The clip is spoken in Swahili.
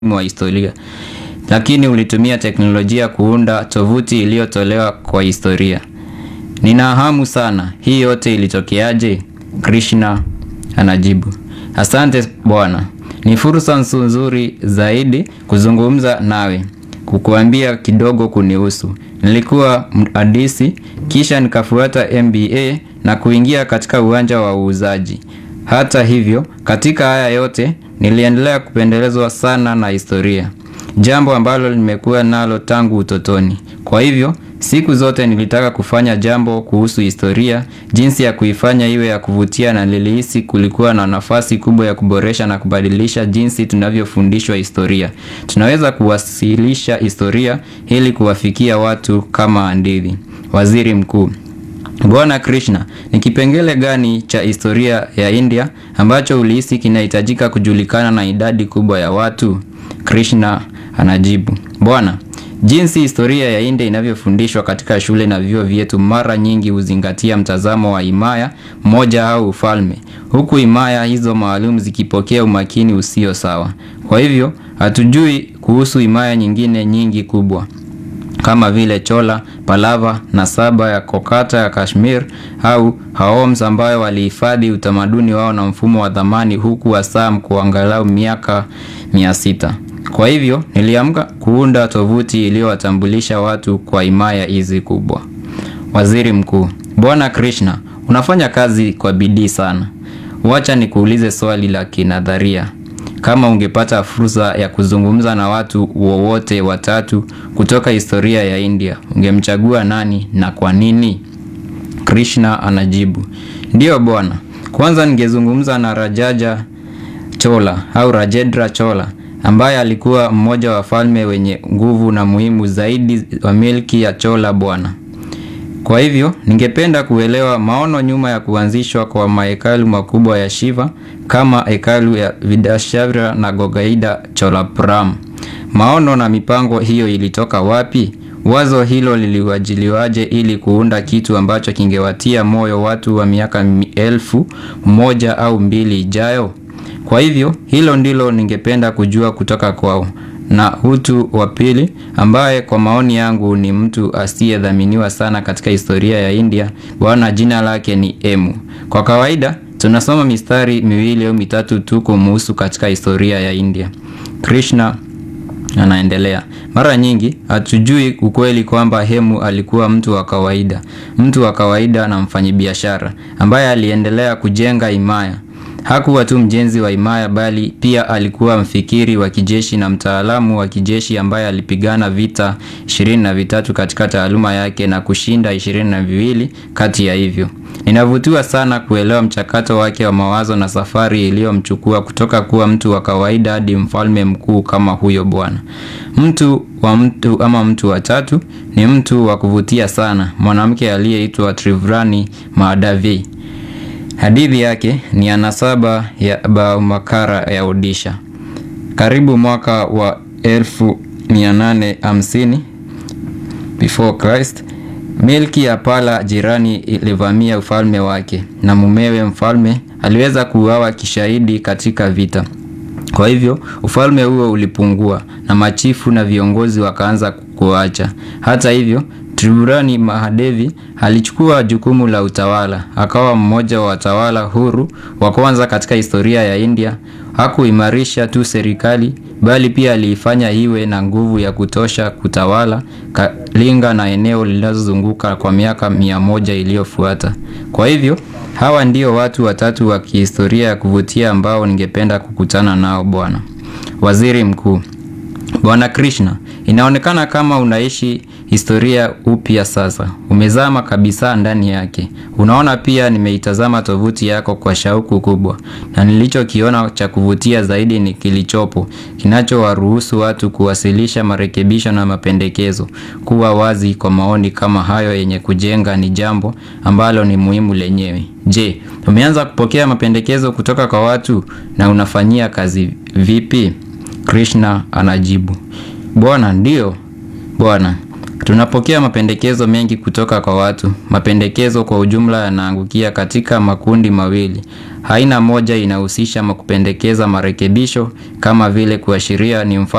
wa historia, lakini ulitumia teknolojia kuunda tovuti iliyotolewa kwa historia. Nina hamu sana, hii yote ilitokeaje? Krishna anajibu, asante bwana, ni fursa nzuri zaidi kuzungumza nawe, kukuambia kidogo kunihusu. Nilikuwa mhandisi, kisha nikafuata MBA na kuingia katika uwanja wa uuzaji. Hata hivyo, katika haya yote niliendelea kupendelezwa sana na historia, jambo ambalo nimekuwa nalo tangu utotoni. Kwa hivyo, siku zote nilitaka kufanya jambo kuhusu historia, jinsi ya kuifanya iwe ya kuvutia na nilihisi kulikuwa na nafasi kubwa ya kuboresha na kubadilisha jinsi tunavyofundishwa historia. Tunaweza kuwasilisha historia ili kuwafikia watu kama hadithi. Waziri Mkuu Bwana Krishna, ni kipengele gani cha historia ya India ambacho ulihisi kinahitajika kujulikana na idadi kubwa ya watu? Krishna anajibu, Bwana, jinsi historia ya India inavyofundishwa katika shule na vyuo vyetu mara nyingi huzingatia mtazamo wa himaya moja au ufalme, huku himaya hizo maalum zikipokea umakini usio sawa. Kwa hivyo, hatujui kuhusu himaya nyingine nyingi kubwa kama vile Chola, Pallava na Saba ya Kokata ya Kashmir au Haoms ambayo walihifadhi utamaduni wao na mfumo wa dhamani huku Assam kwa angalau miaka mia sita. Kwa hivyo niliamka kuunda tovuti iliyowatambulisha watu kwa himaya hizi kubwa. Waziri Mkuu, Bwana Krishna, unafanya kazi kwa bidii sana. Wacha nikuulize swali la kinadharia. Kama ungepata fursa ya kuzungumza na watu wowote watatu kutoka historia ya India, ungemchagua nani na kwa nini? Krishna anajibu, ndiyo bwana, kwanza ningezungumza na Rajaja Chola au Rajendra Chola ambaye alikuwa mmoja wa falme wenye nguvu na muhimu zaidi wa milki ya Chola bwana. Kwa hivyo ningependa kuelewa maono nyuma ya kuanzishwa kwa mahekalu makubwa ya Shiva kama hekalu ya Vidashavira na Gogaida Cholapuram. Maono na mipango hiyo ilitoka wapi? Wazo hilo liliwajiliwaje ili kuunda kitu ambacho kingewatia moyo watu wa miaka elfu moja au mbili ijayo? Kwa hivyo hilo ndilo ningependa kujua kutoka kwao. Na Hutu wa pili ambaye kwa maoni yangu ni mtu asiyedhaminiwa sana katika historia ya India, bwana jina lake ni Emu. Kwa kawaida tunasoma mistari miwili au mitatu tu kumuhusu katika historia ya India. Krishna anaendelea, mara nyingi hatujui ukweli kwamba Hemu alikuwa mtu wa kawaida, mtu wa kawaida na mfanyabiashara ambaye aliendelea kujenga himaya. Hakuwa tu mjenzi wa himaya bali pia alikuwa mfikiri wa kijeshi na mtaalamu wa kijeshi ambaye alipigana vita ishirini na vitatu katika taaluma yake na kushinda ishirini na viwili kati ya hivyo. Ninavutiwa sana kuelewa mchakato wake wa mawazo na safari iliyomchukua kutoka kuwa mtu wa kawaida hadi mfalme mkuu kama huyo bwana. Mtu wa mtu ama mtu wa tatu ni mtu wa kuvutia sana, mwanamke aliyeitwa Trivrani Mahadavi. Hadithi yake ni ya nasaba ya Baumakara ya Odisha. Karibu mwaka wa 1850 before Christ, milki ya Pala jirani ilivamia ufalme wake na mumewe mfalme aliweza kuuawa kishahidi katika vita. Kwa hivyo ufalme huo ulipungua na machifu na viongozi wakaanza kuacha. Hata hivyo Triburani Mahadevi alichukua jukumu la utawala, akawa mmoja wa watawala huru wa kwanza katika historia ya India. Hakuimarisha tu serikali bali pia aliifanya iwe na nguvu ya kutosha kutawala Kalinga na eneo linalozunguka kwa miaka mia moja iliyofuata. Kwa hivyo hawa ndio watu watatu wa kihistoria ya kuvutia ambao ningependa kukutana nao bwana. Waziri Mkuu Bwana Krishna, inaonekana kama unaishi historia upya sasa. Umezama kabisa ndani yake. Unaona, pia nimeitazama tovuti yako kwa shauku kubwa, na nilichokiona cha kuvutia zaidi ni kilichopo kinachowaruhusu watu kuwasilisha marekebisho na mapendekezo. Kuwa wazi kwa maoni kama hayo yenye kujenga ni jambo ambalo ni muhimu lenyewe. Je, umeanza kupokea mapendekezo kutoka kwa watu na unafanyia kazi vipi? Krishna anajibu, Bwana, ndiyo bwana. Tunapokea mapendekezo mengi kutoka kwa watu. Mapendekezo kwa ujumla yanaangukia katika makundi mawili. Aina moja inahusisha kupendekeza marekebisho kama vile kuashiria ni mfano